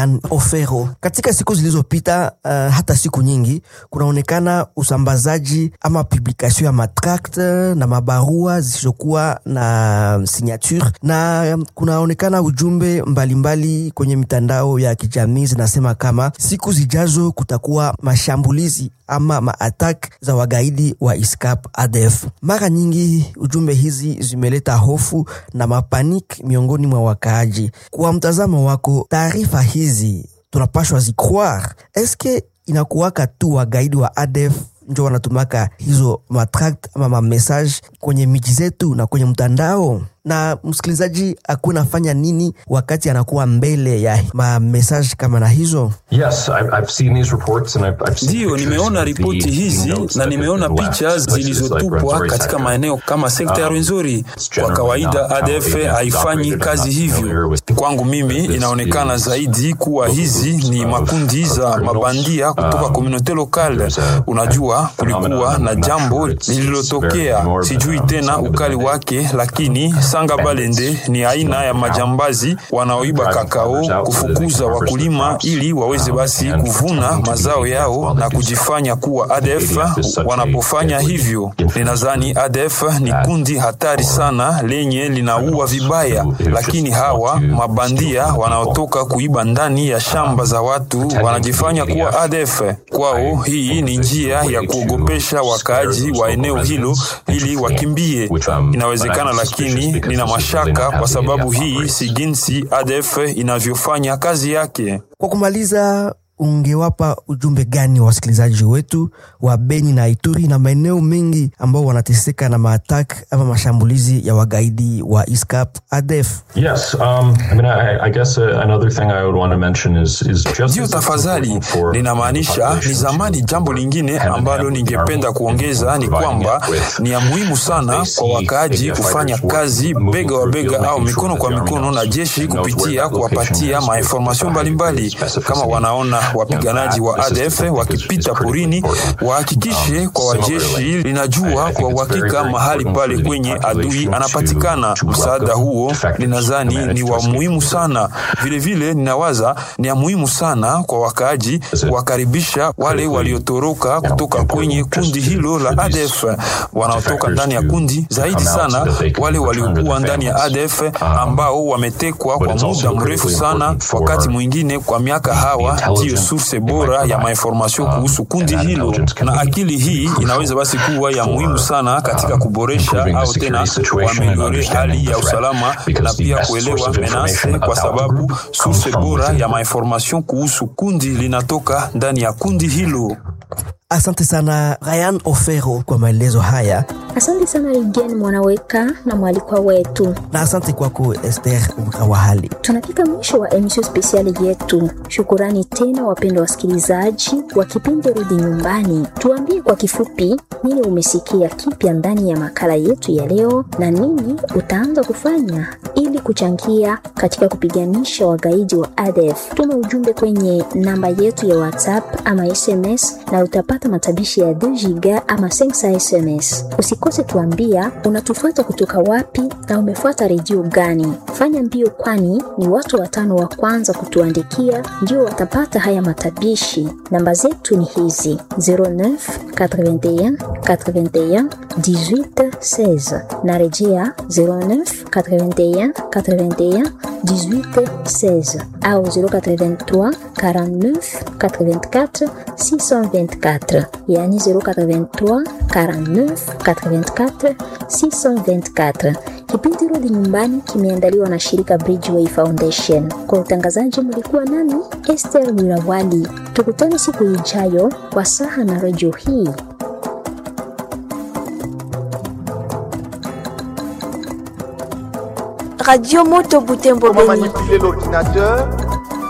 Ryan Ofero. Katika siku zilizopita, uh, hata siku nyingi, kunaonekana usambazaji ama publikation ya matract na mabarua zisizokuwa na signature, na kunaonekana ujumbe mbalimbali mbali kwenye mitandao ya kijamii zinasema kama siku zijazo kutakuwa mashambulizi ama maatak za wagaidi wa ISCAP ADF. Mara nyingi ujumbe hizi zimeleta hofu na mapanik miongoni mwa wakaaji. Kwa mtazamo wako, taarifa hizi tunapashwa zicroire? Eske inakuwaka tu wagaidi wa ADF njo wanatumaka hizo matract ama mamessage kwenye miji zetu na kwenye mtandao? na msikilizaji akuwa nafanya nini wakati anakuwa mbele ya mamessage kama na hizo? Yes, ndiyo nimeona ripoti hizi na nimeona picha zilizotupwa katika maeneo kama sekta ya Rwenzori. Kwa kawaida ADF haifanyi kazi hivyo. Kwangu mimi inaonekana zaidi kuwa hizi ni makundi za mabandia kutoka komunote lokale. Unajua, kulikuwa na jambo lililotokea, sijui tena ukali wake, lakini Sanga Balende ni aina ya majambazi wanaoiba kakao, kufukuza wakulima ili waweze basi kuvuna mazao yao na kujifanya kuwa ADF. Wanapofanya hivyo, ninadhani ADF ni kundi hatari sana lenye linaua vibaya, lakini hawa mabandia wanaotoka kuiba ndani ya shamba za watu wanajifanya kuwa ADF. Kwao hii ni njia ya kuogopesha wakaaji wa eneo hilo ili wakimbie. Inawezekana, lakini nina mashaka kwa sababu hii si jinsi ADF inavyofanya kazi yake. Kwa kumaliza, ungewapa ujumbe gani wa wasikilizaji wetu wa Beni na Ituri na maeneo mengi ambao wanateseka na maatak ama mashambulizi ya wagaidi wa ISCAP ADF? Yes, um, I mean, I, I guess uh, another thing I would want to mention is, is just Ndiyo, tafadhali, linamaanisha ni zamani. Jambo lingine ambalo ningependa kuongeza ni kwamba ni ya muhimu sana kwa wakaaji kufanya kazi bega wa bega au mikono kwa mikono na jeshi kupitia kuwapatia mainformasyon mbalimbali. Kama wanaona wapiganaji wa ADF wakipita porini, wahakikishe kwa wajeshi linajua kwa uhakika mahali pale kwenye adui anapatikana. Msaada huo ninadhani ni wa muhimu sana. Vilevile vile, ninawaza ni ya muhimu sana kwa wakaaji kuwakaribisha wale waliotoroka kutoka kwenye kundi hilo la ADF, wanaotoka ndani ya kundi, zaidi sana wale waliokuwa ndani ya ADF ambao wametekwa kwa muda mrefu sana, wakati mwingine kwa miaka. Hawa ndiyo source bora ya mainformasyon kuhusu kundi hilo, na akili hii inaweza basi kuwa ya muhimu sana katika kuboresha au tena kuameliore hali ya usalama na pia kuelewa menase, kwa sababu source bora ya mainformasyon kuhusu kundi linatoka ndani ya kundi hilo. Asante sana Ryan Ofero kwa maelezo haya. Asante sana Rigen Mwanaweka na mwalikwa wetu, na asante kwako Esther Mkawahali. Tunafika mwisho wa emisio spesiali yetu. Shukurani tena wapendwa wasikilizaji wa kipindi Rudi Nyumbani. Tuambie kwa kifupi nini umesikia kipya ndani ya makala yetu ya leo na nini utaanza kufanya ili kuchangia katika kupiganisha wagaidi wa ADF. Tuma ujumbe kwenye namba yetu ya WhatsApp ama SMS na utapata matabishi ya 2 giga ama 5 SMS. Usikose tuambia unatufuata kutoka wapi na umefuata redio gani. Fanya mbio, kwani ni watu watano wa kwanza kutuandikia ndio watapata haya matabishi. Namba zetu ni hizi 09 81 81 18 16. Narejea 09 81 81 18 16 au 083 49 84 624, yani 083 49 84 624. Kipindi Rudi Nyumbani kimeandaliwa na shirika Bridgeway Foundation. Kwa utangazaji mlikuwa nami Esther Wirawali. Tukutane siku ijayo kwa saha na redio hii. Radio Moto Butembo Beni. manipuler l'ordinateur